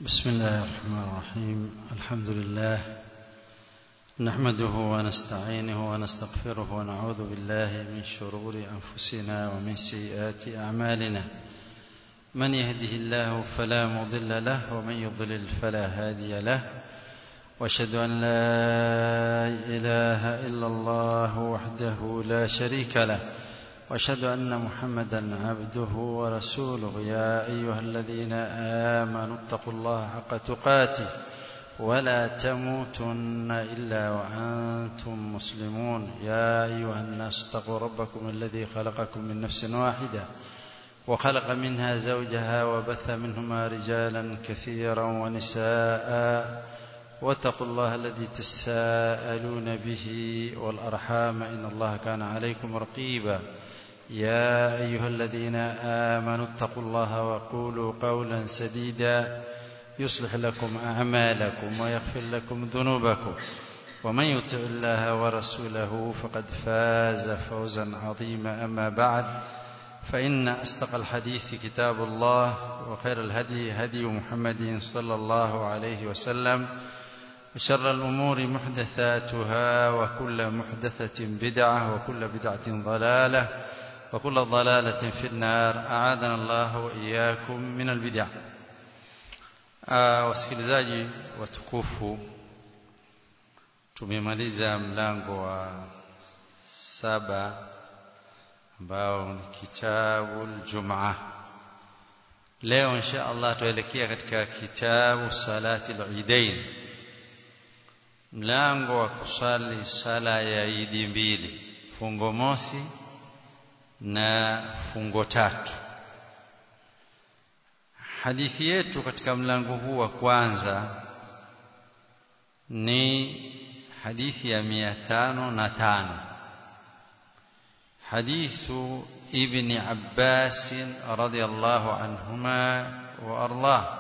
بسم الله الرحمن الرحيم الحمد لله نحمده ونستعينه ونستغفره ونعوذ بالله من شرور أنفسنا ومن سيئات أعمالنا من يهده الله فلا مضل له ومن يضلل فلا هادي له واشهد أن لا إله إلا الله وحده لا شريك له واشهد أن محمدا عبده ورسوله يا أيها الذين آمنوا اتقوا الله حق تقاته ولا تموتن إلا وأنتم مسلمون يا أيها الناس اتقوا ربكم الذي خلقكم من نفس واحدة وخلق منها زوجها وبث منهما رجالا كثيرا ونساء واتقوا الله الذي تساءلون به والأرحام إن الله كان عليكم رقيبا يا أيها الذين آمنوا اتقوا الله وقولوا قولا سديدا يصلح لكم أعمالكم ويغفر لكم ذنوبكم ومن يطع الله ورسوله فقد فاز فوزا عظيما أما بعد فإن أصدق الحديث كتاب الله وخير الهدي هدي محمد صلى الله عليه وسلم وشر الأمور محدثاتها وكل محدثة بدعة وكل بدعة ضلالة وكل ضلالة في النار أعاذنا الله وإياكم من البدع wasikilizaji watukufu tumemaliza mlango wa saba ambao ni kitabu Jumaa leo insha Allah tuelekea katika kitabu salati al-Eidain mlango wa kusali sala ya Idi mbili fungo mosi na fungo tatu hadithi yetu katika mlango huu wa kwanza ni hadithi ya mia tano na tano hadithu ibn Abbas radiyallahu anhuma wa ardah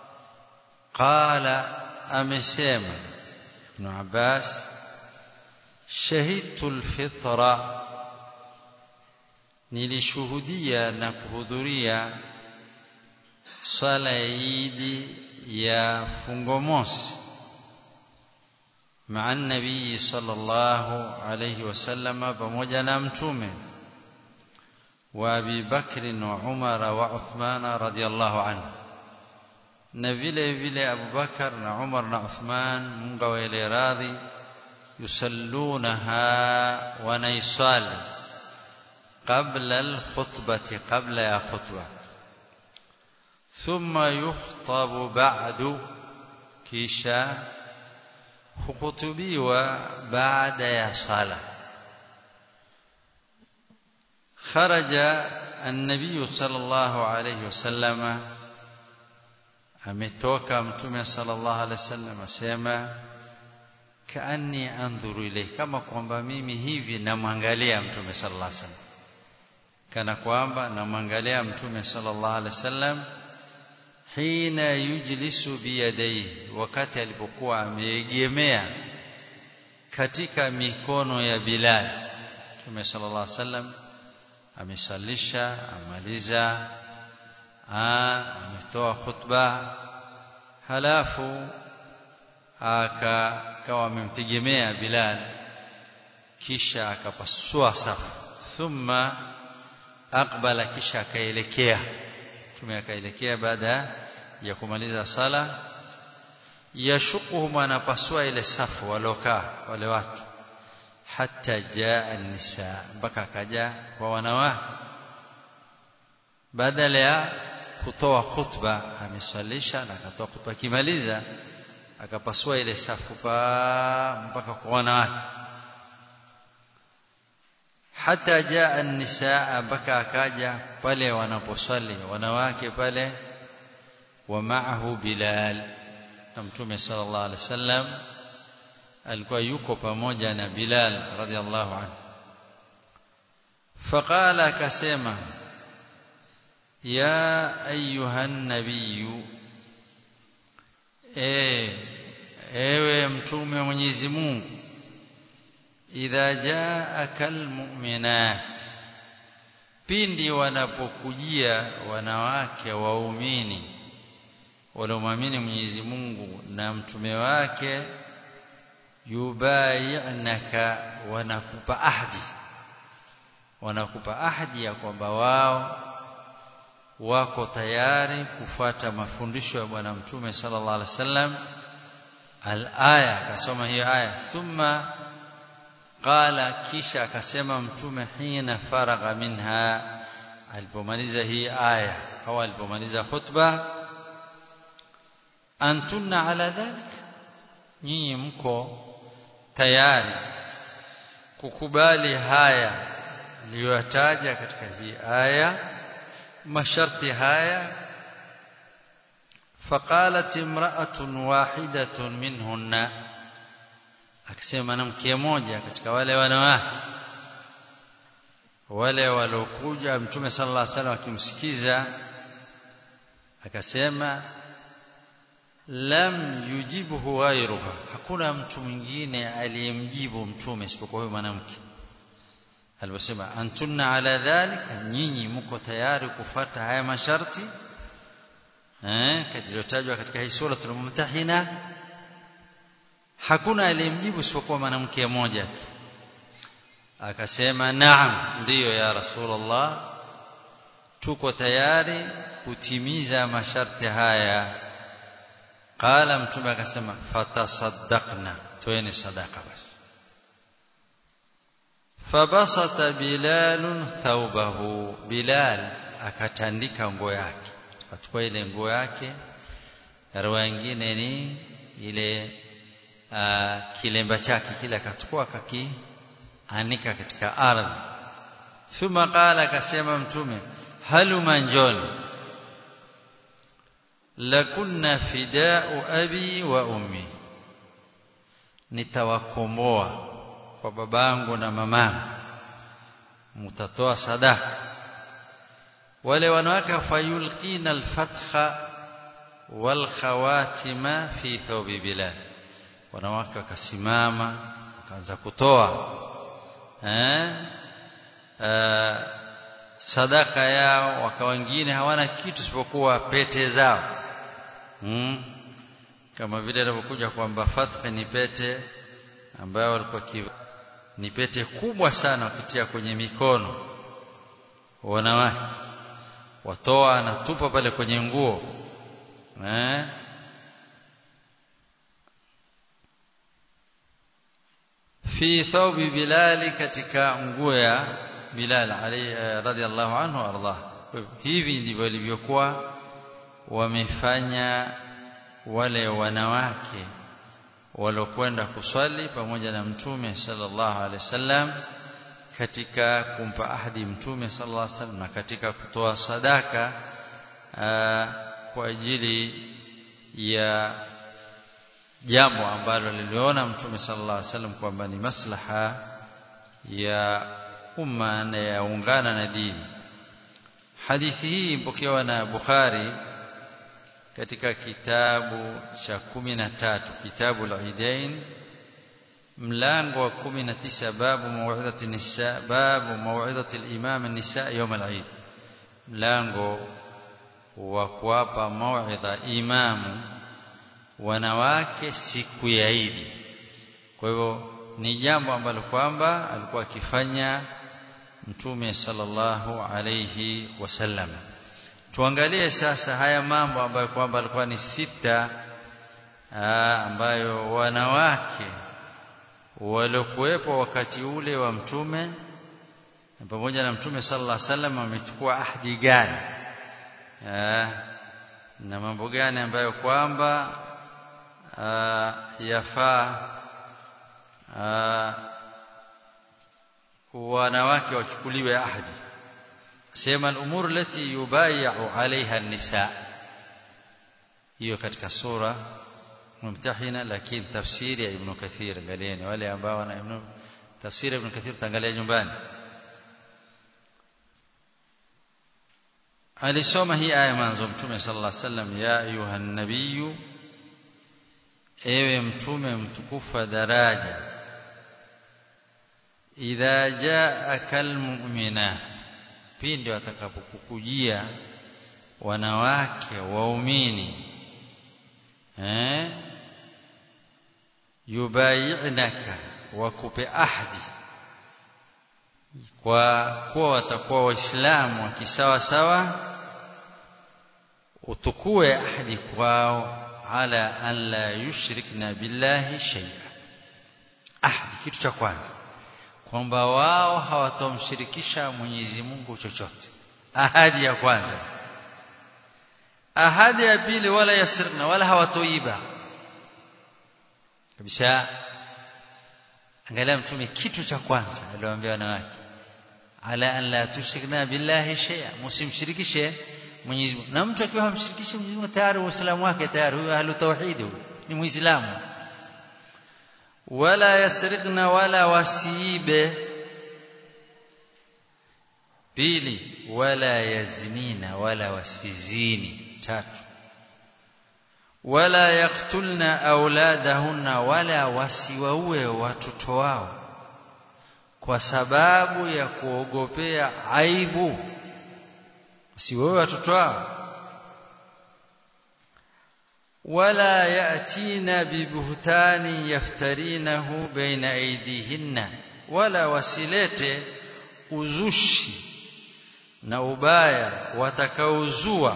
qala amesema ibn Abbas shahidtu alfitra nilishuhudia na kuhudhuria swala ya Idi ya fungo mosi مع النبي صلى الله عليه وسلم pamoja na mtume wa Abi Bakr na Umar wa Uthman radiyallahu anhu na vile vile Abu Bakar na Umar na Uthman Mungu awaele radhi yusallunaha wa naisali قبل الخطبة قبل يا خطبة ثم يخطب بعد كيشا خطبيوا بعد يا صلاة خرج النبي صلى الله عليه وسلم ametoka mtume sallallahu alaihi wasallam asema kaani andhuru ilayhi kama kwamba mimi hivi namwangalia mtume sallallahu alaihi wasallam kana kwamba namwangalia mtume sallallahu alaihi wasallam hina yujlisu biyadaihi wakati alipokuwa ameegemea katika mikono ya Bilal mtume sallallahu alaihi wasallam amesalisha amaliza ametoa khutba halafu akawa amemtegemea Bilal kisha akapasua safu thumma aqbala kisha akaelekea tume akaelekea baada ya kumaliza sala yashukuhum anapasua ile safu walokaa wale watu hata jaa nisa mpaka akaja kwa wanawake badala ya kutoa khutba amesalisha na akatoa khutba kimaliza akapasua ile safu pa mpaka kwa wanawake hata jaa nisaa mpaka akaja pale wanaposali wanawake pale wa ma'ahu Bilal na mtume sallallahu alaihi wasallam alikuwa yuko pamoja na Bilal radhiallahu anhu faqala akasema ya ayuha nabiyu e ewe mtume wa Mwenyezi Mungu idha jaaka almu'minat pindi wanapokujia wanawake waumini waliomwamini Mwenyezi Mungu na mtume wake yubayi'naka wanakupa ahdi wanakupa ahdi ya kwamba wao wako tayari kufuata mafundisho ya bwana mtume sallallahu alaihi wasallam al-aya akasoma hiyo aya thumma qala kisha akasema mtume hina faragha minha alipomaliza hii aya au alipomaliza khutba antunna ala dhalik nyinyi mko tayari kukubali haya niliyotaja katika hii aya masharti haya فقالت امرأة واحدة منهن akisema mwanamke mmoja katika wale wanawake wale waliokuja mtume sallallahu alaihi wasallam akimsikiza akasema lam yujibuhu ghayruha hakuna mtu mwingine aliyemjibu mtume isipokuwa huyo mwanamke aliposema antunna ala dhalika nyinyi mko tayari kufata haya masharti eh kilichotajwa katika hii sura tulomtahina hakuna aliyemjibu isipokuwa mwanamke mmoja tu akasema naam ndiyo ya rasulullah tuko tayari kutimiza masharti haya qala mtume akasema fatasaddaqna toeni sadaka basi fabasata bilal thawbahu bilal akatandika nguo yake akachukua ile nguo yake rawa nyingine ni ile uh, kilemba chake kile akachukua akakianika katika ardhi thumma qala akasema mtume haluma njoni lakunna fidau abi wa ummi nitawakomboa kwa babangu na mamangu mtatoa sadaka wale wanawake fayulqina alfatha wal khawatima fi thawbi bilal wanawake wakasimama wakaanza kutoa eh sadaka yao waka wengine hawana kitu isipokuwa pete zao hmm. kama vile inapokuja kwamba fatha ni pete ambayo walikuwa ni pete kubwa sana wakitia kwenye mikono wanawake watoa anatupa pale kwenye nguo eh fi thawbi bilali katika nguo ya bilal ali radhiallahu anhu ardah hivi ndivyo ilivyokuwa wamefanya wale wanawake walokwenda kuswali pamoja na mtume sallallahu alaihi wasallam katika kumpa ahadi mtume sallallahu alaihi wasallam na katika kutoa sadaka aa, kwa ajili ya jambo ambalo liliona mtume sallallahu alaihi wasallam kwamba ni maslaha ya umma na yaungana na dini hadithi hii mpokewa na Bukhari katika kitabu cha kumi na tatu kitabu al-Idain mlango wa kumi na tisa babu mau'idhati nisa babu mau'idhati al-imam an-nisa yawm al-Eid mlango wa kuwapa mau'idha imamu wanawake siku ya Eid kwa hivyo ni jambo ambalo kwamba alikuwa akifanya mtume sallallahu alayhi wasallam tuangalie sasa haya mambo ambayo kwamba alikuwa ni sita aa, ambayo wanawake waliokuwepo wakati ule wa mtume pamoja na mtume sallallahu alaihi wasallam wamechukua ahadi gani na mambo gani ambayo kwamba yafaa wanawake wachukuliwe ahadi sema al-umur lati yubayi'u 'alayha an-nisa hiyo katika sura mumtahina lakini tafsiri ya ibn kathir angalieni wale ambao wana ibn tafsiri ibn kathir tangalia nyumbani alisoma hii aya mwanzo mtume sallallahu alaihi wasallam ya ayuha nabiyyu ewe mtume mtukufu daraja idha jaaka almu'minat pindi watakapokukujia wanawake waumini yubayi'naka wakupe ahdi kwa kuwa watakuwa waislamu wa kisawa sawa utukue ahdi kwao ala an la yushrikna billahi shay'a ahdi kitu cha kwanza kwamba wao hawatomshirikisha Mwenyezi Mungu chochote ahadi ya kwanza ahadi ya pili wala yasirna wala hawatoiba kabisa angalia mtume kitu cha kwanza aliwaambia wanawake ala an la tushrikna billahi shay'a msimshirikishe Mwenyezi Mungu na mtu akiwa hamshirikishi Mwenyezi Mungu tayari uislamu wake tayari huyo ahlu tauhid ni muislamu wala yasriqna wala wasiibe pili wala yazinina wala wasizini tatu wala yaktulna auladahunna wala wasiwaue watoto wao kwa sababu ya kuogopea aibu wasiwaue watoto wao wala yatina bibuhtani yaftarinahu baina aidihinna wala wasilete uzushi na ubaya watakaozua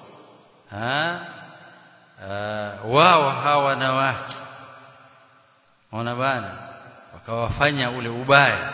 wao hawa wanawake ona bana wakawafanya ule ubaya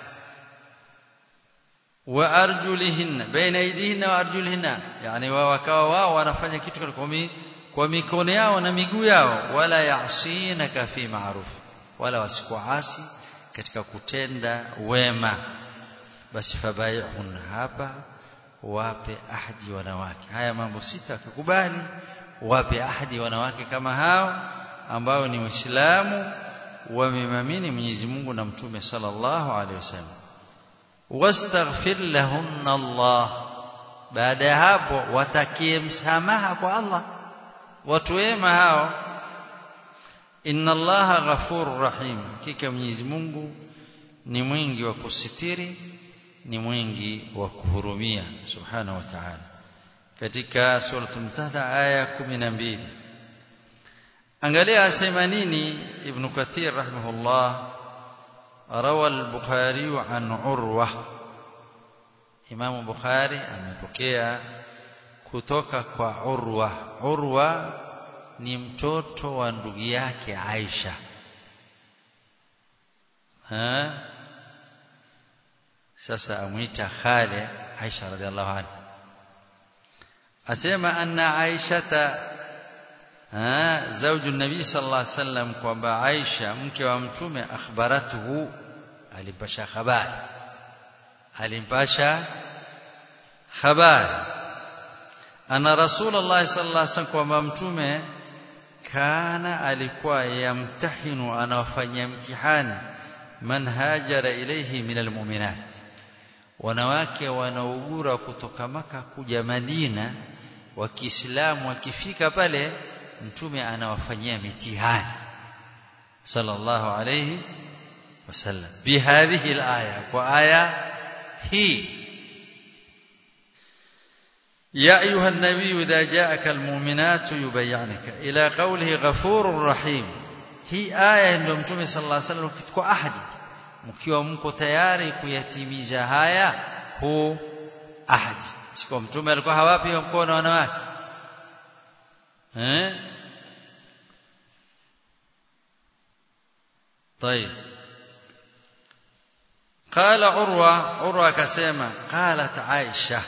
wa arjulihinna baina aidihinna wa arjulihinna yani wao wakawa wao wanafanya kitu kwa kwa mikono yao na miguu yao wala yasinaka fi ma'ruf wala wasikuasi katika kutenda wema basi fabaihun hapa wape ahadi wanawake haya mambo sita akikubali wape ahadi wanawake kama hao ambao ni waislamu wamemamini Mwenyezi Mungu na Mtume sallallahu alaihi wasallam wastaghfir lahunna Allah baada ya hapo watakie msamaha kwa Allah watu wema hao inna allaha ghafurur rahim hakika Mwenyezi Mungu ni mwingi wa kusitiri ni mwingi wa kuhurumia subhanahu wa ta'ala katika suratul mumtahana aya 12 angalia asema nini ibn kathir rahimahullah rawa al-bukhari an urwa imam bukhari amepokea kutoka kwa urwa urwa ni mtoto wa ndugu yake Aisha ha? sasa amuita khale Aisha radhiallahu anha asema anna Aishata zauju nabii sallallahu alaihi wasallam kwamba Aisha mke wa mtume akhbaratuhu alimpasha habari alimpasha habari ana rasulullah sallallahu alaihi wasallam kwamba mtume kana alikuwa yamtahinu anawafanyia mtihani man hajara ilayhi min almu'minat wanawake wanaugura kutoka maka kuja Madina wa Kiislamu wakifika pale mtume anawafanyia mitihani sallallahu alayhi wasallam bihadhihi alaya kwa aya hii يا أيها النبي إذا جاءك المؤمنات يبيعنك إلى قوله غفور رحيم hii aya ndio mtume sallallahu alaihi wasallam kitukua ahadi mkiwa mko tayari kuyatimiza haya hu ahadi sio mtume alikuwa hawapi mkono wanawake eh طيب قال عروة عروة كسيما قالت عائشة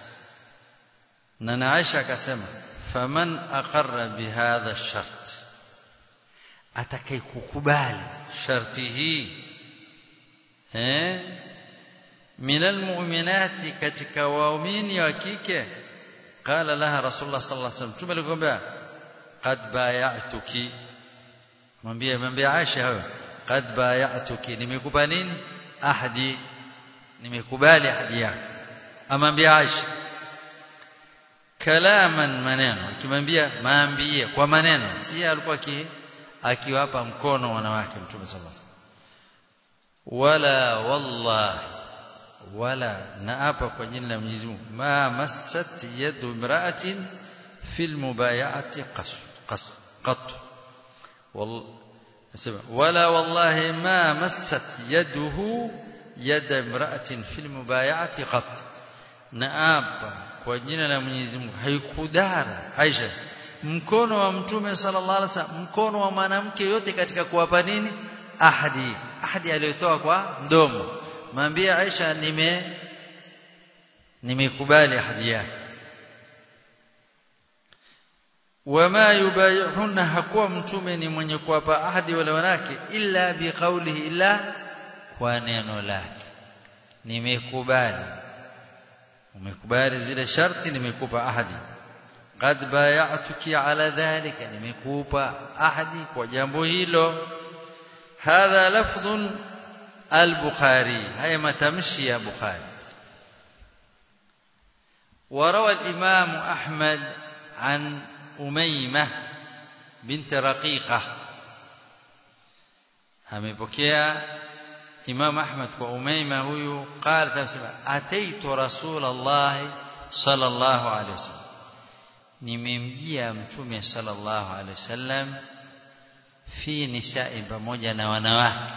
نانا عائشة كسيما فمن أقر بهذا الشرط atakayekukubali sharti hii eh minal mu'minati katika waumini wa kike qala laha rasulullah sallallahu alaihi wasallam tumelikwambia qad bay'atuki mwambie mwambie Aisha hayo qad bay'atuki nimekupa nini ahadi nimekubali ahadi yako amwambia Aisha kalaman maneno akimwambia maambie kwa maneno si alikuwa ki akiwapa mkono wanawake mtume sallallahu alaihi wala wallahi wala naapa kwa jina la Mwenyezi Mungu ma massat yadu imra'atin fil mubay'ati qas qas qat wal asema wala wallahi ma massat yaduhu yada imra'atin fil mubay'ati qat naapa kwa jina la Mwenyezi Mungu haikudara Aisha mkono wa mtume sallallahu alaihi wasallam mkono wa mwanamke yote katika kuwapa nini ahadi ahadi aliyotoa kwa mdomo mwambie Aisha nime nimekubali ahadi yake wama yubayihuna hakuwa mtume ni mwenye kuwapa ahadi wale wanawake illa biqaulihi illa kwa neno lake nimekubali umekubali zile sharti nimekupa ahadi qad bay'atuki ala dhalika nimekupa ahadi kwa jambo hilo hadha lafdhun al-bukhari haya matamshi ya bukhari وروى الإمام أحمد عن أميمة بنت رقيقة amepokea Imam Ahmad kwa Umaima huyu qala tasema ataitu Rasulullah sallallahu alaihi wasallam nimemjia mtume sallallahu alaihi wasallam fi nisa'i pamoja na wanawake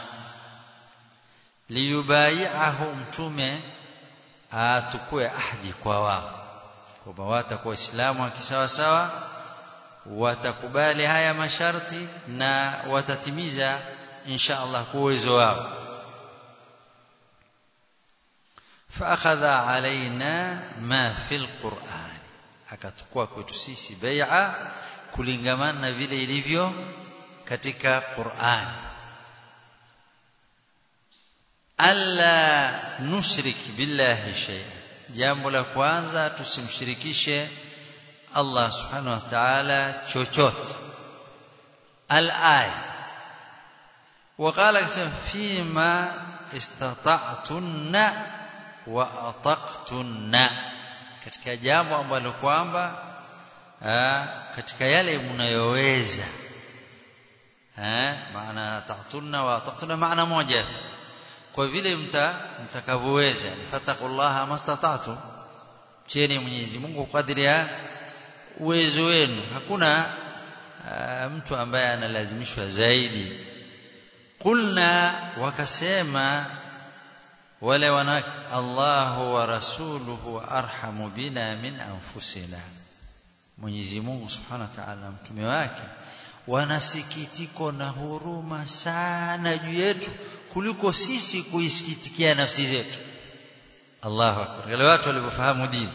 liyubai'ahu mtume atukue ahadi kwa wao kwamba watakuwa waislamu wa kisawasawa watakubali haya masharti na watatimiza insha Allah kwa uwezo wao فاخذ علينا ما في القرآن akachukua kwetu sisi bai'a kulingamana na vile ilivyo katika Qur'an alla nushrik billahi shay'a jambo la kwanza tusimshirikishe Allah subhanahu wa ta'ala chochote al-aya وقال فيما استطعتن واطقتن katika jambo ambalo kwamba katika yale mnayoweza eh maana taqtunna wa taqtunna maana moja kwa vile mta mtakavyoweza fatakullaha mastata'tu cheni Mwenyezi Mungu kadri ya uwezo wenu hakuna aa, mtu ambaye analazimishwa zaidi kulna wakasema wale wanawake Allahu wa rasuluhu arhamu bina min anfusina Mwenyezi Mungu Subhanahu wa Ta'ala mtume wake wanasikitiko na huruma sana juu yetu kuliko sisi kuisikitikia nafsi zetu Allahu akbar wale watu waliofahamu dini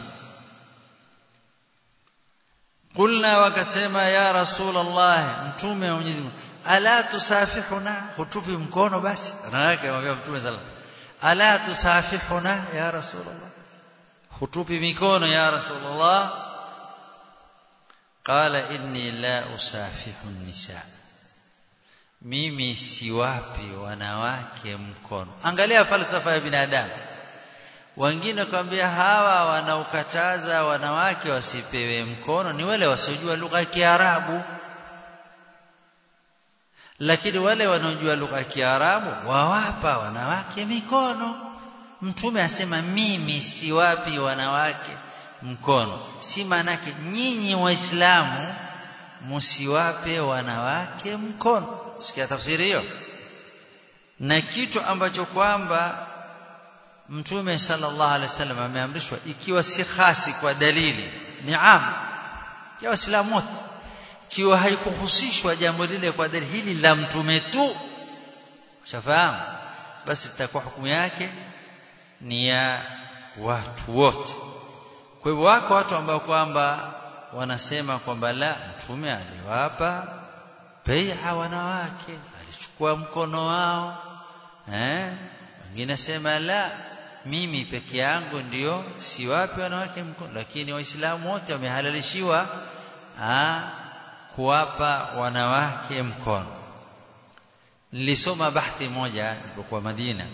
kulna wakasema ya rasulullah mtume wa Mwenyezi Mungu ala tusafihuna hutupi mkono basi anawake anamwambia mtume sallallahu ala tusafihuna ya rasulullah hutupi mikono ya rasulullah qala inni la usafihu nisa mimi siwapi wanawake mkono angalia falsafa ya binadamu wengine kwambia hawa wanaokataza wanawake wasipewe mkono ni wale wasiojua lugha ya Kiarabu lakini wale wanaojua lugha ya Kiarabu wawapa wanawake mikono mtume asema mimi siwapi wanawake mkono si manake nyinyi waislamu msiwape wanawake mkono sikia tafsiri hiyo na kitu ambacho kwamba mtume sallallahu alaihi wasallam ameamrishwa ikiwa si khasi kwa dalili ni am ya waislamu wote ikiwa haikuhusishwa jambo lile kwa dalili hili la mtume tu ushafahamu basi itakuwa hukumu yake ni ya watu wote kwa hivyo wako watu ambao kwamba wanasema kwamba la mtume aliwapa bai'a wanawake alichukua mkono wao eh wengine sema la mimi peke yangu ndio siwapi wanawake mkono lakini waislamu wote wamehalalishiwa kuwapa wanawake mkono nilisoma bahthi moja nilipokuwa Madina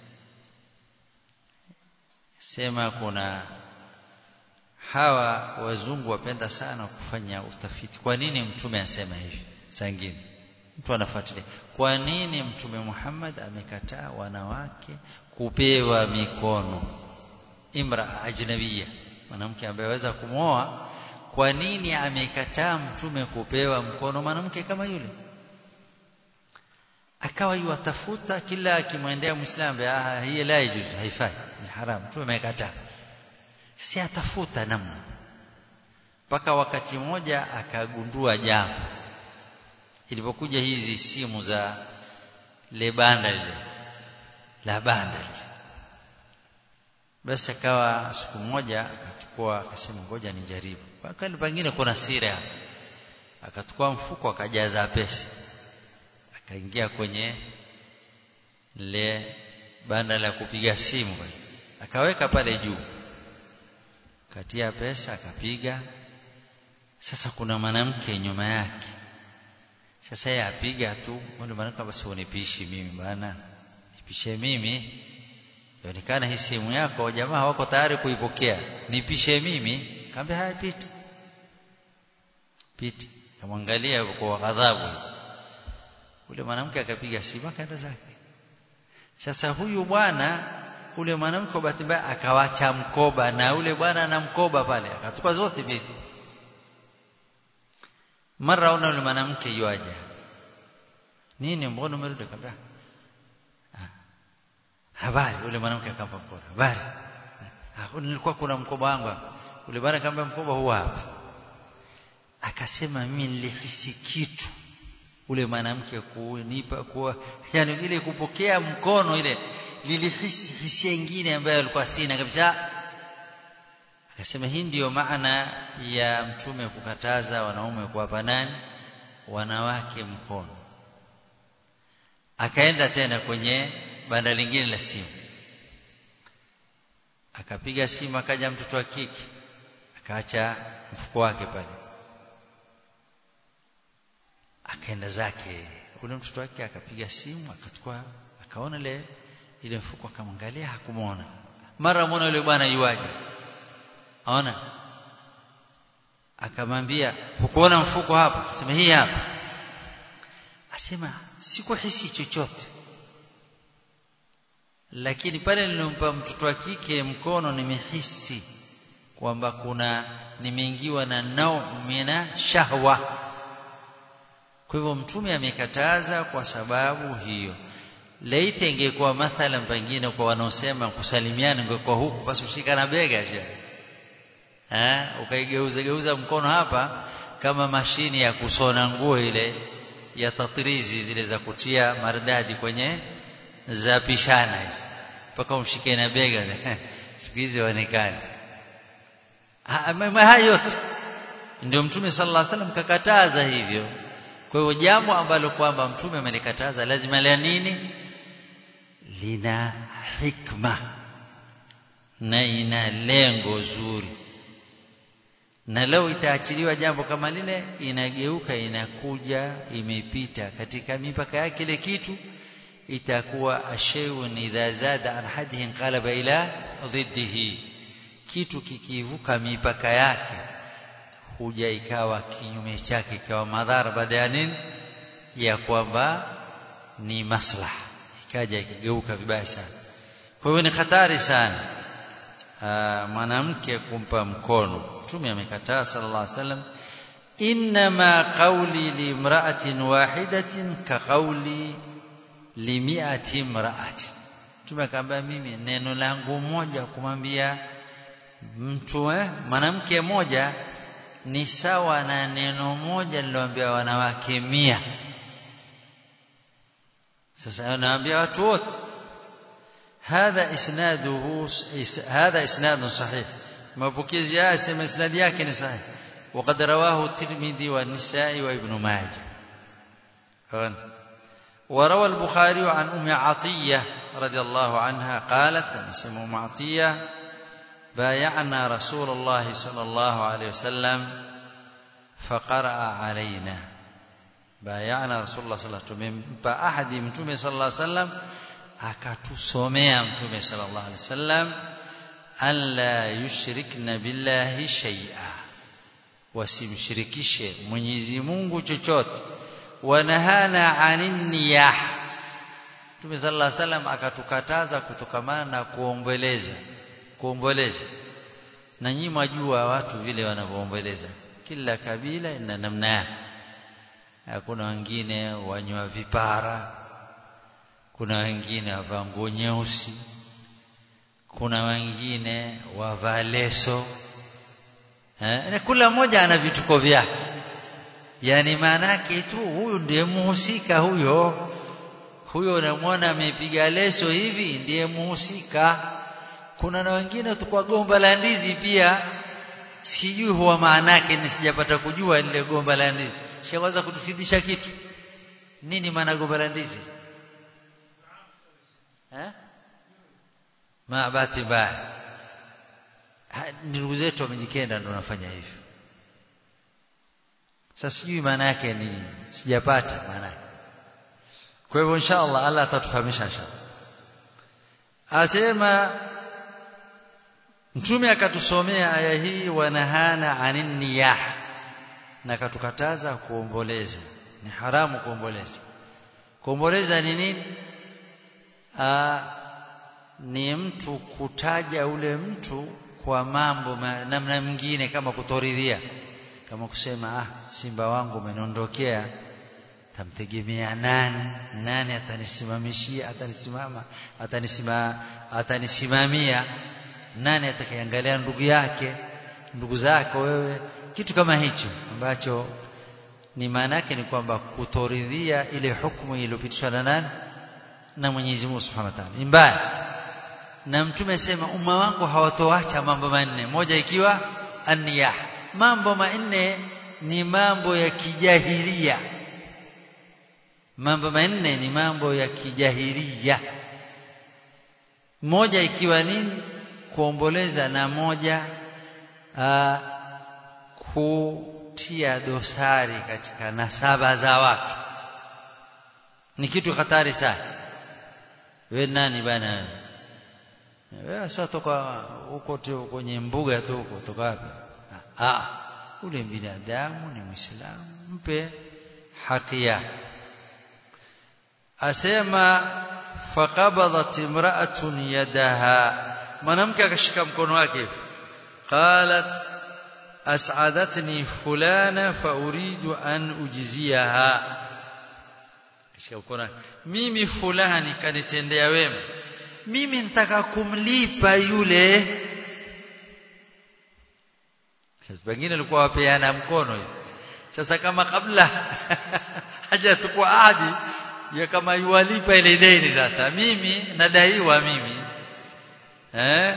sema kuna hawa wazungu wapenda sana kufanya utafiti kwa nini mtume anasema hivi sangine mtu anafuatilia kwa nini mtume Muhammad amekataa wanawake kupewa mikono imra ajnabia mwanamke ambaye aweza kumwoa kwa nini amekataa mtume kupewa mkono mwanamke kama yule akawa yuwatafuta kila akimwendea muislamu ah hii la yajuz haifai ni haramu tu amekataa si atafuta namna mpaka wakati mmoja akagundua jambo ilipokuja hizi simu za le banda lile la banda lile basi akawa siku moja akachukua akasema ngoja nijaribu wakati pengine kuna siri hapa akachukua mfuko akajaza pesa akaingia kwenye le banda la kupiga simu akaweka pale juu katia pesa akapiga sasa kuna mwanamke nyuma yake sasa yeye apiga tu wale mwanamke basi unipishi mimi bana nipishe mimi yaonekana hii simu yako jamaa wako tayari kuipokea nipishe mimi kaambia haya pita pita kamwangalia kwa ghadhabu ule mwanamke akapiga simu akaenda zake sasa huyu bwana ule mwanamke bahati mbaya akawacha mkoba na ule bwana na mkoba pale akatupa zote mbili mara una ule mwanamke yuaja nini mbona umerudi kabla habari ule mwanamke akampa mkoba habari nilikuwa kuna mkoba wangu ule bwana akamwambia mkoba huu hapa akasema mimi nilihisi kitu ule mwanamke kunipa kuwa yani ile kupokea mkono ile lilihisi hisia nyingine ambayo alikuwa sina kabisa akasema hii ndiyo maana ya mtume kukataza wanaume kuwapa nani wanawake mkono akaenda tena kwenye banda lingine la simu akapiga simu akaja mtoto wa kike akaacha mfuko wake pale akaenda zake ule mtoto wake akapiga simu akachukua akaona ile ile mfuko akamwangalia hakumwona mara muona yule bwana yuaje aona akamwambia hukuona mfuko hapa asema hii hapa asema sikuhisi chochote lakini pale nilimpa mtoto wa kike mkono nimehisi kwamba kuna nimeingiwa na nao mina shahwa kwa hivyo mtume amekataza kwa sababu hiyo laiti ingekuwa mathalan pengine kwa wanaosema kusalimiana ingekuwa huku basi ushika na bega sio eh ukaigeuza geuza mkono hapa kama mashini ya kusona nguo ile ya tatrizi zile za kutia maridadi kwenye za pishana mpaka umshike na bega siku hizi waonekane haya yote ndio mtume sallallahu alaihi wasallam kakataza hivyo kwa hiyo jambo ambalo kwamba mtume amelikataza lazima la nini lina hikma na ina lengo zuri na leo itaachiliwa jambo kama lile inageuka inakuja imepita katika mipaka yake ile kitu itakuwa ashayun idha zada an hadihi qalaba ila dhiddihi kitu kikivuka mipaka yake huja ikawa kinyume chake ikawa madhara baada ya nini ya kwamba ni maslaha ikaja ikigeuka vibaya sana kwa hiyo ni hatari sana mwanamke kumpa mkono mtume amekataa sallallahu alaihi wasallam inma qawli limra'atin wahidatin ka qawli limi'ati imra'atin mtume akamwambia mimi neno langu moja kumwambia mtu eh mwanamke moja ni sawa na neno moja niloambia wanawake mia sasa naambia watu wote هذا اسناده هذا اسناد صحيح mapokezi haya sema isnadi yake ni sahihi وقد رواه الترمذي والنسائي وابن ماجه وروى البخاري عن ام عطيه رضي الله عنها قالت اسمه ام عطيه بايعنا رسول الله صلى الله عليه وسلم فقرأ علينا بايعنا رسول الله صلى الله عليه وسلم فأحد متومه صلى الله عليه وسلم akatusomea mtume sallallahu alaihi wasallam alla yushrikna billahi shay'a wasimshirikishe Mwenyezi Mungu chochote wanahana anin niyah Mtume sallallahu alaihi wasallam akatukataza kutokamana na kuomboleza kuomboleza na nyinyi mwajua watu vile wanavyoomboleza kila kabila ina namna yake hakuna wengine wanywa vipara kuna wengine wavaa nguo nyeusi kuna wengine wavaa leso eh, na kila mmoja ana vituko vyake yani maana yake tu huyu ndiye muhusika huyo huyo unamwona amepiga leso hivi ndiye muhusika kuna na wengine tukwa gomba la ndizi pia sijui huwa maana yake ni sijapata kujua lile gomba la ndizi shaweza kutufidisha kitu nini maana gomba la ndizi eh ma bahati mbaya ndugu zetu wamejikenda ndio wanafanya hivyo sasa sijui maana yake ni sijapata maana yake kwa hivyo inshallah Allah atatufahamisha inshallah asema mtume akatusomea aya hii wanahana anin niyah na katukataza kuomboleza ni haramu kuomboleza kuomboleza ni nini Aa, ni mtu kutaja ule mtu kwa mambo ma, namna mwingine kama kutoridhia kama kusema ah simba wangu umeniondokea tamtegemea nani nani atanisimamishia atanisimama atanisima atanisimamia nani atakayeangalia ndugu yake ndugu zako wewe kitu kama hicho ambacho ni maana yake ni kwamba kutoridhia ile hukumu iliyopitishwa na nani na Mwenyezi Mungu Subhanahu wa Ta'ala mbaya na mtume sema umma wangu hawatoacha mambo manne moja ikiwa anniyah mambo manne ni mambo ya kijahilia mambo manne ni mambo ya kijahilia moja ikiwa nini kuomboleza na moja aa, kutia dosari katika nasaba za watu ni kitu hatari sana wewe nani bana wewe sasa toka huko tu kwenye mbuga tu huko toka wapi ah ule binadamu ni muislamu mpe haki yake asema faqabadat imra'atun yadaha mwanamke akashika mkono wake qalat as'adatni fulana fa uridu an ujziyaha kishika mkono mimi fulani kanitendea wema mimi nitaka kumlipa yule sasa pengine alikuwa wapeana mkono hivi sasa kama kabla hajachukua ahadi ya kama yuwalipa ile deni sasa mimi nadaiwa mimi eh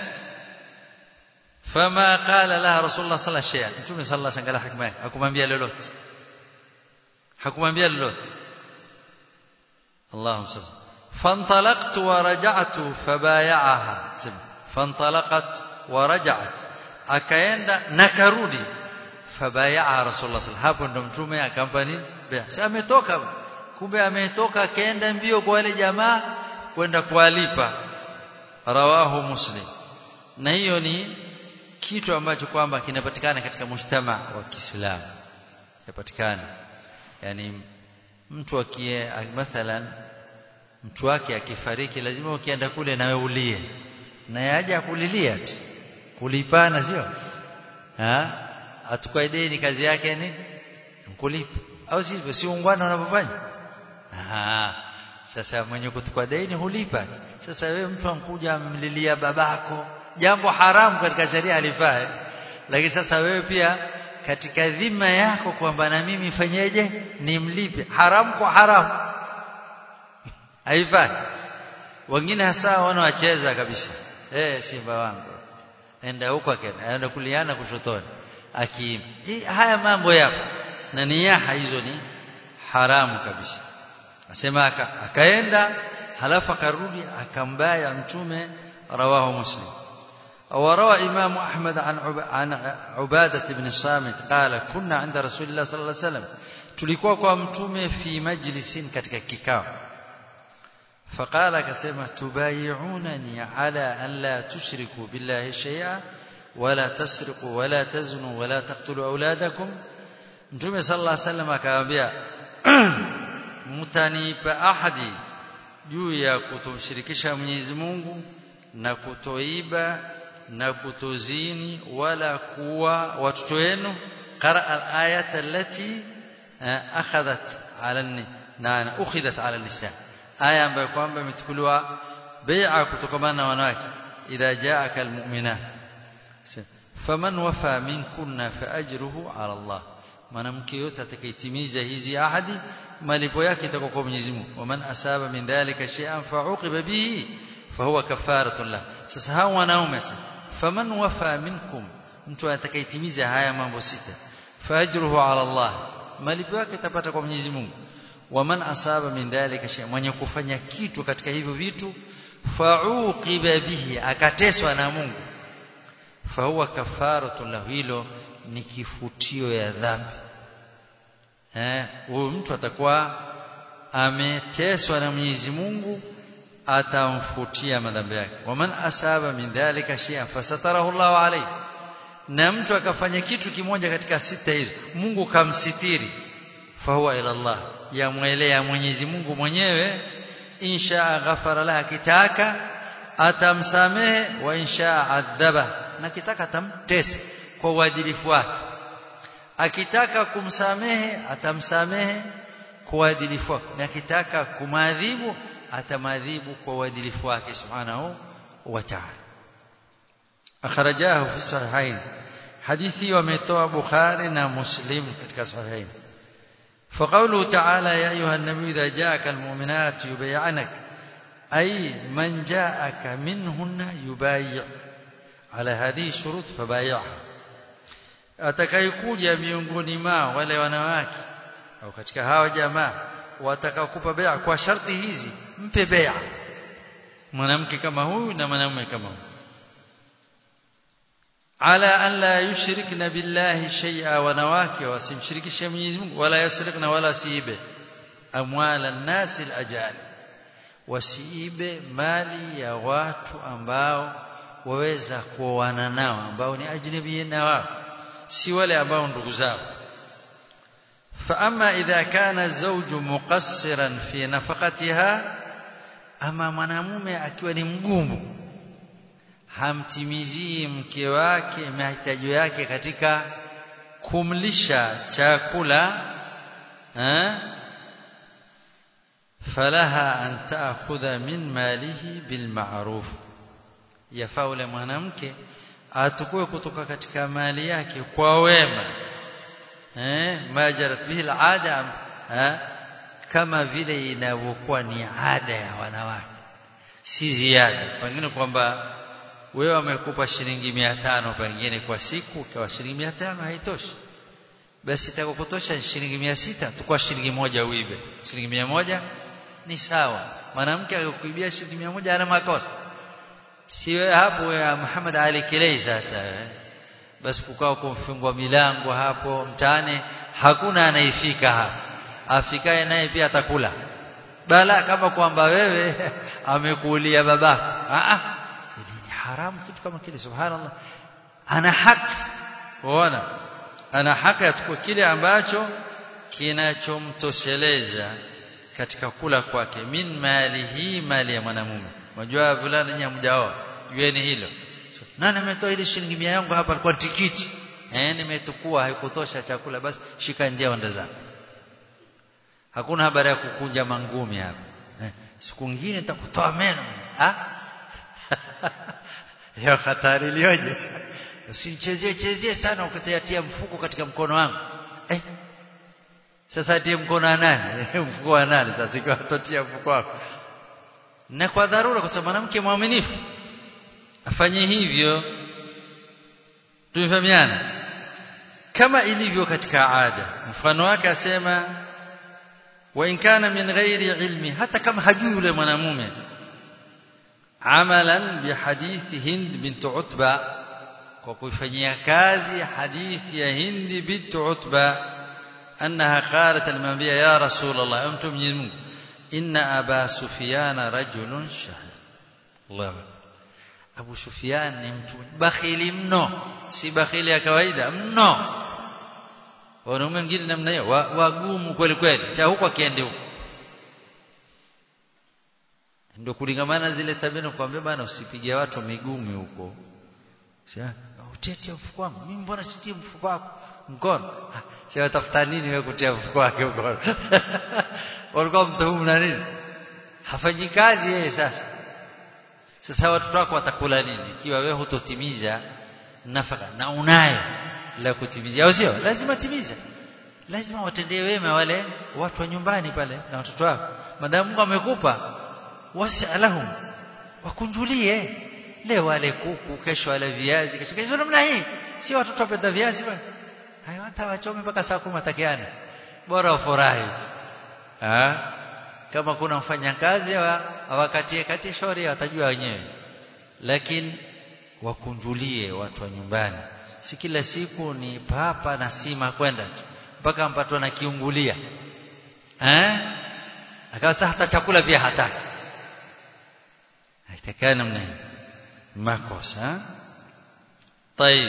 fama qala laha rasulullah sallallahu alaihi wasallam mtume sallallahu alaihi wasallam hikma hakumwambia lolote hakumwambia lolote Allahu sallam فانطلقت ورجعت فبايعها فانطلقت ورجعت akaenda na karudi fabayaa rasulullah sallallahu hapo ndo mtume akampa nini sasa ametoka kumbe ametoka akaenda mbio kwa wale jamaa kwenda kuwalipa rawahu muslim na hiyo ni kitu ambacho kwamba kinapatikana katika mujtama wa Kiislamu kinapatikana yani mtu akie mathalan mtu wake akifariki lazima ukienda kule nawe ulie na yaje akulilia tu kulipana sio ha atukwa deni kazi yake ni kulipa au sivyo si ungwana unavyofanya ah sasa mwenye kutukwa deni hulipa sasa wewe mtu amkuja amlilia babako jambo haramu katika sheria alifaa lakini sasa wewe pia katika dhima yako kwamba na mimi fanyeje nimlipe haramu kwa haramu haifai wengine hasa wanawacheza kabisa eh simba wangu enda huko akenda enda kuliana kushotoni aki haya mambo yapo na niyaha hizo ni haramu kabisa asema akaenda halafu akarudi akambaya mtume rawahu muslim وروى إمام أحمد عن عن عبادة بن الصامت قال كنا عند رسول الله صلى الله عليه وسلم tulikuwa kwa mtume fi majlisin katika kikao فقال كسمة تبايعونني على أن لا تشركوا بالله شيئا ولا تسرقوا ولا تزنوا ولا تقتلوا أولادكم Mtume sallallahu alaihi wasallam akawaambia mtanipa ahadi juu ya kutomshirikisha Mwenyezi Mungu na kutoiba na kutozini wala kuwa watoto wenu qara al-ayat allati akhadhat ala na ukhidat ala lisan aya ambayo kwamba imechukuliwa bai'a kutokana na wanawake idha ja'aka almu'minat faman wafa minkunna fa ajruhu ala Allah mwanamke yote atakayetimiza hizi ahadi malipo yake itakuwa kwa Mwenyezi Mungu waman asaba min dhalika shay'an fa'uqiba bihi fahuwa kafaratun lah sasa hao wanaume faman wafa minkum mtu atakayetimiza haya mambo sita faajruhu ala Allah malipo yake itapata kwa Mwenyezi Mungu waman asaba min dhalika shay'an mwenye kufanya kitu katika hivyo vitu fa'uqiba bihi akateswa na Mungu fahuwa kafaratun lahu hilo ni kifutio ya dhambi eh huyu mtu atakuwa ameteswa na Mwenyezi Mungu atamfutia madhambi yake waman asaba min dhalika shay'an fasatarahu Allah alayhi na mtu akafanya kitu kimoja katika sita hizo Mungu kamsitiri fahuwa ila Allah yamwelea Mwenyezi Mungu mwenyewe insha ghafara laha kitaka atamsamehe wa insha adhaba na kitaka atamtesa kwa uadilifu wake akitaka kumsamehe atamsamehe kwa uadilifu wake na akitaka kumadhibu atamadhibu kwa uadilifu wake subhanahu wa ta'ala akhrajahu fi sahihain hadithi wametoa bukhari na muslim katika sahihain فقوله تعالى يا أيها النبي إذا جاءك المؤمنات يبايعنك أي من جاءك منهن يبايع على هذه الشروط فبايعها atakayekuja miongoni mao wale wanawake au katika hawa jamaa watakaokupa bai'a kwa sharti hizi mpe bai'a mwanamke kama huyu na mwanamume kama huyu ala an la yushrikna billahi shay'a wanawake wasimshirikishe Mwenyezi Mungu wala yasrikna wala siibe amwala an-nas al-ajali wasiibe mali ya watu ambao waweza kuoana nao ambao ni ajnabi na wao si wale ambao ndugu zao فاما اذا كان الزوج مقصرا في نفقتها ama mwanamume akiwa ni mgumu hamtimizii mke wake mahitaji yake katika kumlisha chakula eh falaha an ta'khudha min malihi bil ma'ruf yafaa ule mwanamke atukue kutoka katika mali yake kwa wema eh majarat bihi al'ada eh kama vile inavyokuwa ni ada ya wanawake si ziada pengine kwamba wewe wamekupa shilingi 500 pengine kwa siku kwa shilingi 500 haitoshi basi itakokutosha shilingi 600 tukua shilingi moja uibe shilingi 100 ni sawa mwanamke akikuibia shilingi 100 ana makosa si wewe hapo ya Muhammad Ali Kilei sasa basi kukao kumfungwa milango hapo mtaani hakuna anaifika hapa afikaye naye pia atakula bala kama kwamba wewe amekuulia babako a a ni haramu kitu kama kile subhanallah ana haki uona ana haki atukue kile ambacho kinachomtosheleza katika kula kwake min malihi mali ya mwanamume unajua fulani nyinyi mjao jueni hilo nani ametoa ile shilingi 100 yangu hapa alikuwa tikiti eh nimetukua haikutosha chakula basi shika ndia wanda zako hakuna habari ya kukunja mangumi hapa eh, siku nyingine nitakutoa meno ah hiyo hatari ilioje usinichezee chezee sana ukitayatia mfuko katika mkono wangu eh sasa tie mkono wa nani mfuko wa nani sasa ikiwa totia mfuko wako na kwa dharura kwa sababu mwanamke mwaminifu afanye hivyo tumefahamiana kama ilivyo katika ada mfano wake asema wa in kana min ghairi ilmi hata kama hajui yule mwanamume amalan bi hadithi hind bint utba kwa kuifanyia kazi hadithi ya hind bint utba annaha qalat alimwambia ya rasul allah mtu mwenyezi Mungu inna aba sufyan rajulun shahid Allah Abu Sufyan ni mtu bakhili mno si bakhili ya kawaida mno wanaume wengine namna hiyo wagumu kweli kweli cha huko akiende huko ndio kulingamana zile tabia nakwambia bana usipige watu migumi huko sasa utete mfuko wangu mimi mbona sitie mfuko wako mkono sasa tafuta nini wewe kutia mfuko wake huko walikuwa mtuhumu na nini hafanyi kazi yeye sasa sasa watoto wako watakula nini ikiwa wewe hutotimiza nafaka na unayo la kutimiza au sio lazima timiza lazima watendee wema wale watu wa nyumbani pale na watoto wako madamu Mungu amekupa wasalahum wakunjulie leo wale kuku kesho wale viazi kesho kesho namna hii sio watoto wapenda viazi bwana hayo hata wachome mpaka saa 10 takiana bora ufurahi ah kama kuna mfanyakazi awakatie kati shauri watajua wenyewe lakini wakunjulie watu wa nyumbani si kila siku ni papa na sima kwenda tu mpaka mpatwa na kiungulia eh akawa hata chakula pia hataki haitakana namna hiyo makosa طيب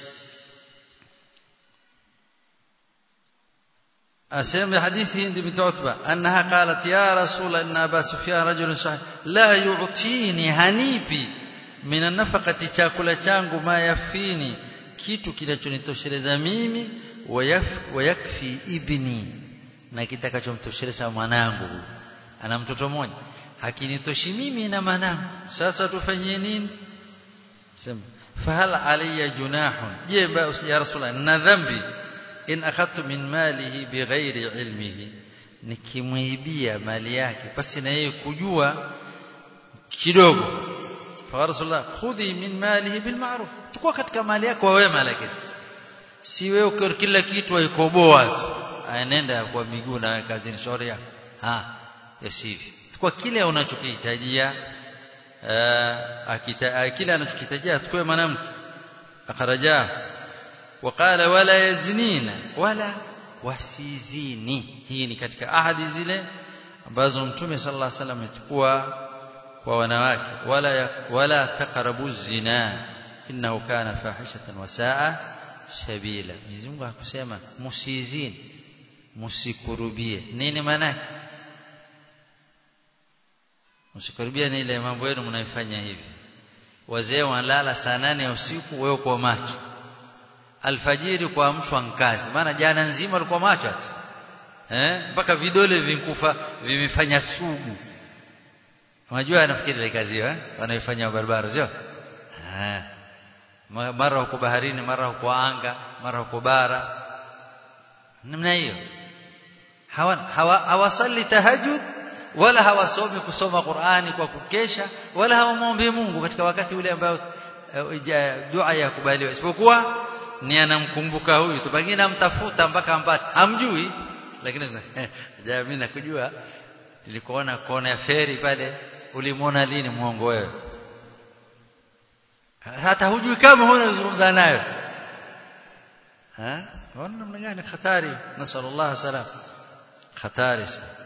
أسمع حديث هند بنت عتبة أنها قالت يا رسول إن أبا سفيان رجل صحيح لا يعطيني هنيبي من النفقة chakula changu ma yafini kitu kinachonitosheleza mimi wayakfi ibni na kitakachomtosheleza mwanangu ana mtoto mmoja hakinitoshi mimi na mwanangu sasa tufanyie nini sema fahal alayya junahun je ya rasulullah na dhambi in akhadtu min malihi bighairi ilmihi nikimwibia mali yake basi na yeye kujua kidogo fa rasulullah khudhi min malihi bil ma'ruf tukua katika mali yako kwa wema lakini si wewe ukiwa kila kitu waikoboa tu aenenda kwa miguu na wewe kazini shauri yako ha yasivi kwa kile unachokihitajia kile anachokihitajia tukue mwanamke akharaja وقال ولا يزنين ولا wasizini hii ni katika ahadi zile ambazo mtume sallallahu alaihi wasallam amechukua kwa wanawake wala wala taqrabu zina innahu kana fahishatan wa saa sabila Mwenyezi Mungu hakusema musizini msikurubie nini maana msikurubie ni ile mambo yenu mnaifanya hivi wazee wanalala saa nane ya usiku wewe kwa macho alfajiri kuamshwa nkazi maana jana nzima alikuwa macho ati eh mpaka vidole vinkufa vimefanya sugu unajua anafikiri ile kazi hiyo eh wanaifanya barabara sio eh mara huko baharini mara huko anga mara huko bara namna hiyo hawasali tahajjud wala hawasomi kusoma Qur'ani kwa kukesha wala hawamwombe Mungu katika wakati ule ambao dua ya kubaliwa isipokuwa ni anamkumbuka huyu tu pengine amtafuta mpaka ampate hamjui lakini ja mimi nakujua nilikuona kona ya feri pale ulimwona lini muongo wewe hata hujui kama huna kuzungumza nayo ha wana namna gani hatari nasallallahu salam hatari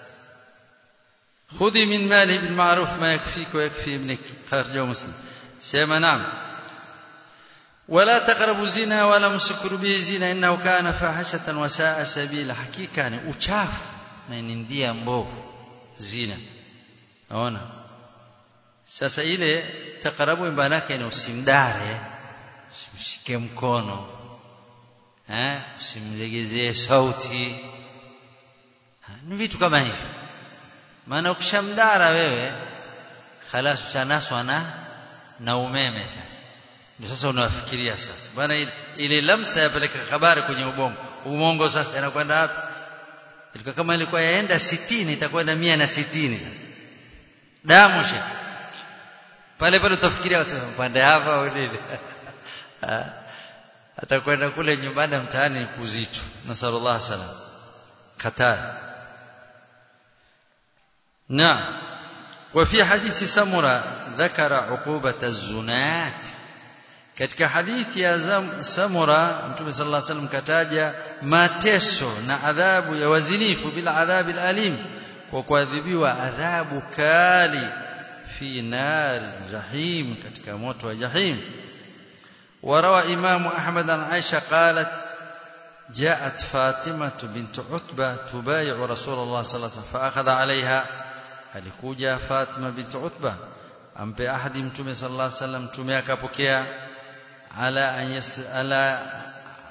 خذي من ماله بالمعروف ما يكفيك ويكفي ابنك خرجه مسلم سيما نعم ولا تقربوا الزنا ولا مسكروا به الزنا انه كان فاحشه وساء سبيلا حقيقه ni uchafu na ni ndia mbovu zina naona sasa ile takarabu maana yake ni usimdare usimshike mkono eh usimlegezee sauti ni vitu kama hivi maana ukishamdara wewe خلاص utanaswa na na umeme sasa ndio sasa unafikiria sasa bwana ile lamsa yapeleka habari kwenye ubongo ubongo sasa inakwenda wapi ilikuwa kama ilikuwa yaenda 60 itakwenda 160 sasa damu shi pale pale utafikiria sasa pande hapa au nini atakwenda kule nyumbani mtaani kuzito nasallallahu salam kataa نعم وفي حديث سمرة ذكر عقوبة الزنات katika hadithi ya Samura Mtume sallallahu alaihi wasallam kataja mateso na adhabu ya wazinifu bila adhabi alim kwa kuadhibiwa adhabu kali fi nar jahim katika moto wa jahim وروى إمام أحمد عن عائشة قالت جاءت فاطمة بنت عتبة تبايع رسول الله صلى الله عليه وسلم فأخذ عليها alikuja Fatima bint Utba ampe ahadi mtume sallallahu alaihi wasallam mtume akapokea ala an yasala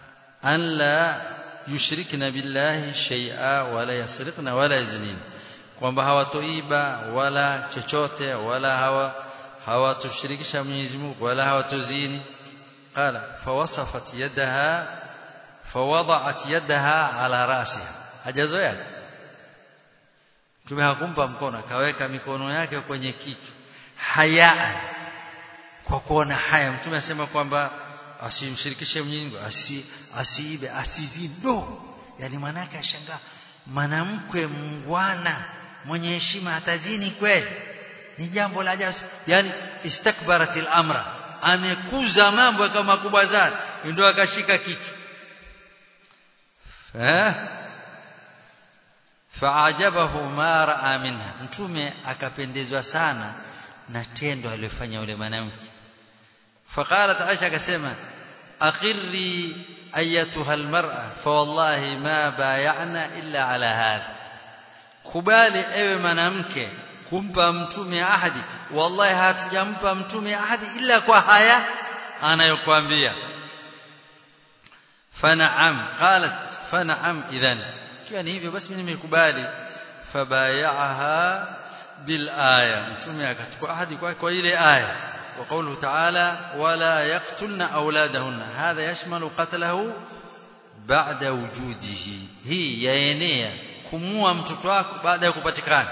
an la yushrikna billahi shay'a wala yasriqna wala yaznin kwamba hawatoiba wala chochote wala hawa hawatoshirikisha Mwenyezi Mungu wala hawatozini qala fawasafat yadaha fawada'at yadaha ala rasiha hajazoea Mtume hakumpa mkono akaweka mikono yake kwenye kichwa haya kwa kuona haya Mtume asema kwamba asimshirikishe Mwenyezi Mungu asi asiibe asizini do yani manake ashangaa mwanamke mngwana mwenye heshima atazini kweli ni jambo la ajabu yani istakbaratil amra amekuza mambo kama makubwa sana ndio akashika kichwa eh faajabahu ma raa minha mtume akapendezwa sana na tendo aliyofanya yule mwanamke faqalat aisha akasema aqirri ayatuha almar'a fa wallahi ma bay'ana illa ala hadha kubali ewe mwanamke kumpa mtume ahadi wallahi hatujampa mtume ahadi illa kwa haya anayokuambia fanaam qalat fanaam idhan kiwa ni hivyo basi mimi nimekubali fabayaha bil aya mtume akachukua ahadi kwa kwa ile aya وقوله تعالى ولا يقتلن أولادهن هذا يشمل قتله بعد وجوده هي yaenea kumua mtoto wako baada ya kupatikana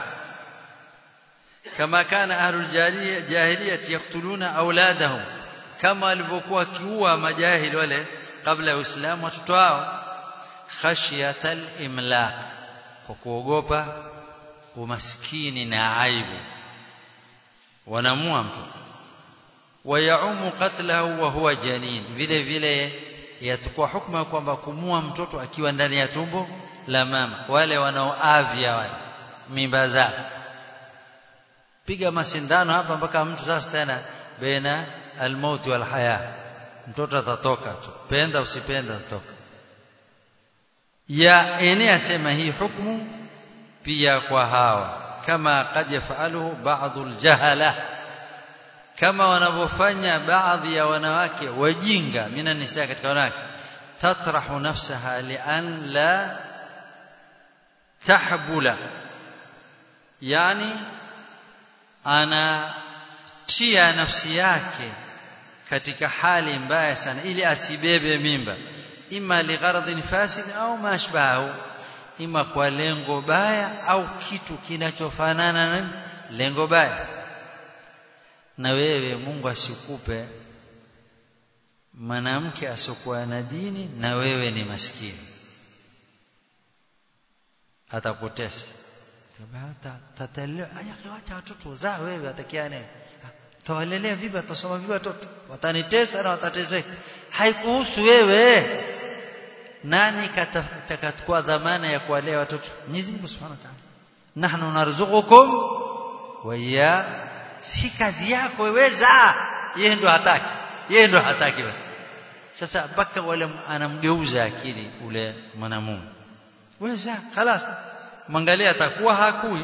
kama kana ahlul jahiliya yaqtuluna auladahum kama walivyokuwa kiua majahili wale kabla ya Uislamu watoto wao khashyatal imlaq kwa kuogopa umaskini na aibu wanamua mtoto wayaumu qatlahu wa huwa janin vile vile yatakuwa hukma kwamba kumua mtoto akiwa ndani ya tumbo la mama wale wanaoavya wale mimba zao piga masindano hapa mpaka mtu sasa tena baina almauti wal haya mtoto atatoka tu penda usipenda atatoka ya enea sema hii hukumu pia kwa hawa kama kad yafaluhu baadhi aljahala kama wanavyofanya baadhi ya wanawake wajinga mina nisa katika wanawake tatrahu nafsaha lian la tahbula yani anatia nafsi yake katika hali mbaya sana ili asibebe mimba ima ligharadhin fasid au mashbahu ima kwa lengo baya au kitu kinachofanana na lengo baya na wewe Mungu asikupe mwanamke asokuwa na dini na wewe ni maskini atapotesa tatalea aya wacha watoto zaa wewe atakiane tawalelea vipi atasoma vipi watoto watanitesa na watateseka haikuhusu wewe nani katakachukua dhamana ya kuwalea watoto Mwenyezi Mungu Subhanahu wa Ta'ala nahnu narzuqukum wa ya si kazi yako weweza yeye ndo hataki yeye ndo hataki basi sasa mpaka wale anamgeuza akili ule mwanamume weza خلاص mwangalia atakuwa hakui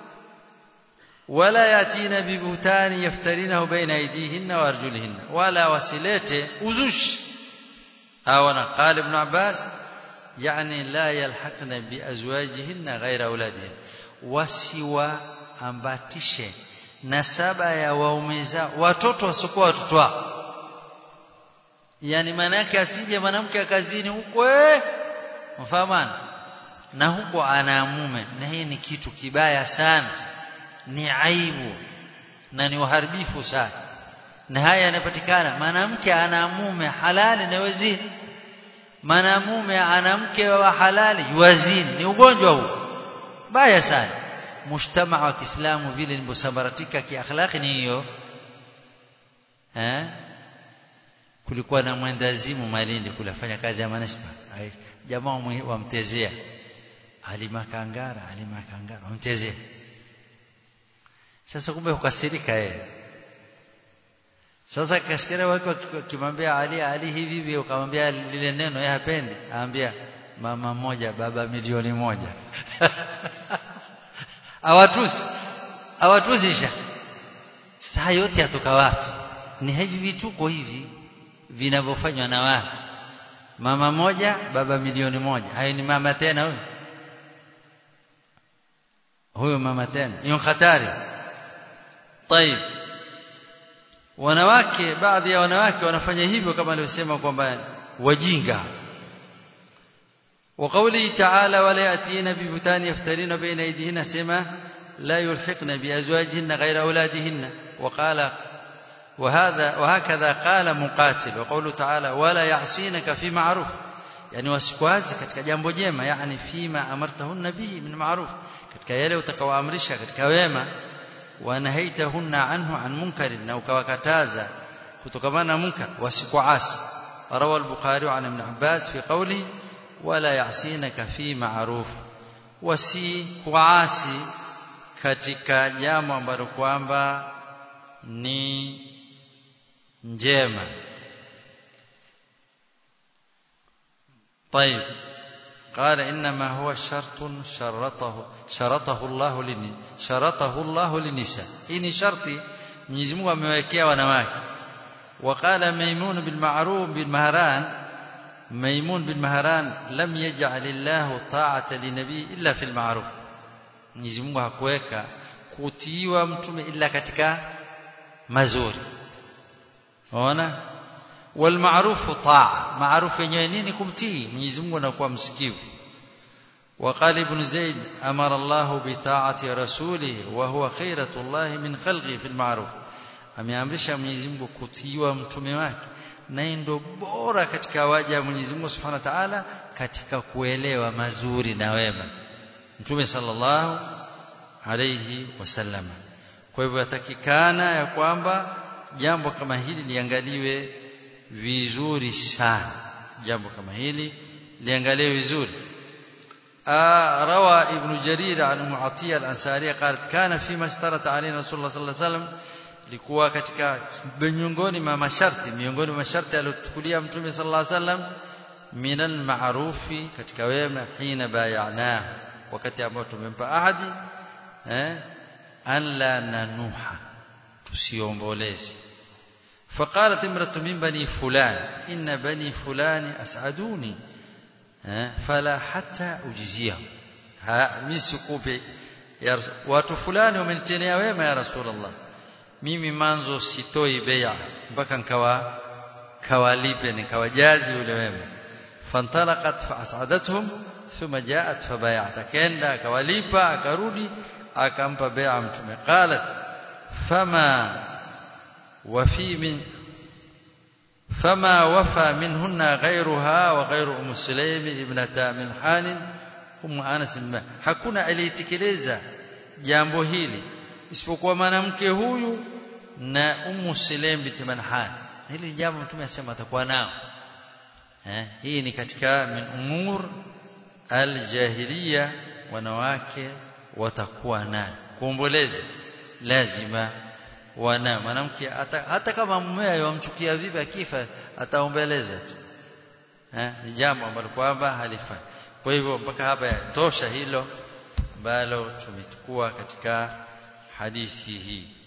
wala yatina bibuhtani yaftarinahu baina aydihinna wa arjulihinna wala wasilete uzushi hawana qala ibn abbas yani la yalhaqna biazwajihinna ghaira auladihin wasiwa ambatishe nasaba ya waume zao watoto wasiokuwa watoto wao yani maana yake asije mwanamke akazini huko eh mfahamana na huko ana mume na hii ni kitu kibaya sana ni aibu na ni uharibifu sana na haya yanapatikana mwanamke ana mume halali na wazini mwanamume ana mke wa halali wazini ni ugonjwa huu baya sana mujtama wa Kiislamu vile nilivyosambaratika kiakhlaqi ni hiyo eh kulikuwa na mwendazimu Malindi kulafanya kazi ya manispa jamaa wamtezea Halima Kangara Halima Kangara wamtezea sasa kumbe ukasirika yeye sasa kasikia wako kimwambia Ali Ali hivi hivi ukamwambia lile neno yeye hapendi aambia mama moja baba milioni moja awatusi awatusisha saa yote atoka wapi ni hivi vituko hivi vinavyofanywa na watu mama moja baba milioni moja hayo ni mama tena huyo huyo mama tena hiyo hatari طيب wanawake baadhi ya wanawake wanafanya hivyo kama alivyosema kwamba wajinga وقوله تعالى ولا يأتين ببهتان يفترين بين أيديهن سما لا يلحقن بأزواجهن غير أولادهن وقال وهذا وهكذا قال مقاتل وقوله تعالى ولا يعصينك في معروف yani wasikwazi katika jambo jema yani fima amartahunna bihi min ma'ruf katika yale utakaoamrisha katika wema wanahaitahunna anhu an munkarin na ukawakataza kutokamana na munkar wasikuasi rawa al-bukhari an ibn abbas fi qawli wala ya'sinaka fi ma'ruf wasikuasi katika jambo ambalo kwamba ni njema طيب قال إنما هو شرط شرطه شرطه الله لني شرطه الله للنساء إني شرطي Mwenyezi Mungu amewekea wanawake وقال ميمون بالمعروف بالمهران ميمون بالمهران لم يجعل الله طاعة لنبي إلا في المعروف Mwenyezi Mungu hakuweka kutiiwa mtume ila katika mazuri unaona والمعروف طاعة معروف yenyewe nini kumtii Mwenyezi Mungu anakuwa msikivu وقال ابن زيد أمر الله بطاعة رسوله وهو خيرة الله من خلقه في المعروف ameamrisha Mwenyezi Mungu kutiiwa mtume wake naye ndo bora katika waja Mwenyezi Mungu Subhanahu wa Ta'ala katika kuelewa mazuri na wema Mtume sallallahu alayhi wasallam kwa hivyo yatakikana ya kwamba jambo kama hili liangaliwe vizuri sana jambo kama hili liangaliwe vizuri روى ابن جرير عن معطية الأنصارية قالت كان فيما اشترط علينا رسول الله صلى الله عليه وسلم likuwa katika miongoni mwa masharti miongoni mwa masharti aliyotukulia mtume sallallahu alaihi wasallam minal ma'rufi katika wema hina bayana wakati ambao tumempa ahadi eh an la nanuha tusiomboleze فقالت امرأة من بني فلان إن بني فلان أسعدوني فلا حتى أجزيهم mimi sikupi watu fulani wamenitendea wema ya rasulullah mimi manzo sitoi bai'a mpaka nikawa kawalipe nikawajazi ule wema fantalaqat fa as'adatuhum thumma ja'at fa bai'at akaenda akawalipa akarudi akampa bai'a mtume qalat fama وفي من فما وفى منهن غيرها وغير ام سليم ابنه ملحان ام انس hakuna aliyetekeleza jambo hili isipokuwa mwanamke huyu na ummu sulaim bint malhan hili jambo mtume asema atakuwa nao eh hii ni katika min umur aljahiliya wanawake watakuwa nayo kuomboleza lazima wana mwanamke hata, hata kama mume yamchukia vipi akifa ataombeleza tu eh ni jambo ambalo kwamba halifai kwa hivyo mpaka hapa tosha hilo ambalo tumechukua katika hadithi hii